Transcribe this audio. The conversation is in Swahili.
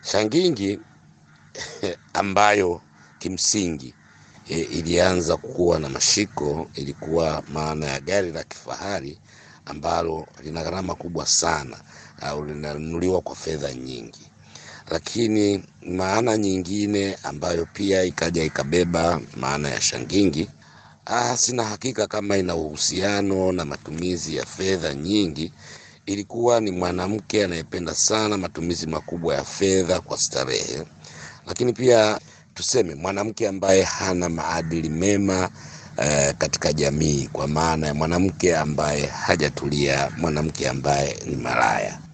Shangingi ambayo kimsingi e, ilianza kuwa na mashiko, ilikuwa maana ya gari la kifahari ambalo lina gharama kubwa sana au linanunuliwa kwa fedha nyingi. Lakini maana nyingine ambayo pia ikaja ikabeba maana ya shangingi, ah, sina hakika kama ina uhusiano na matumizi ya fedha nyingi. Ilikuwa ni mwanamke anayependa sana matumizi makubwa ya fedha kwa starehe, lakini pia tuseme mwanamke ambaye hana maadili mema eh, katika jamii, kwa maana ya mwanamke ambaye hajatulia, mwanamke ambaye ni malaya.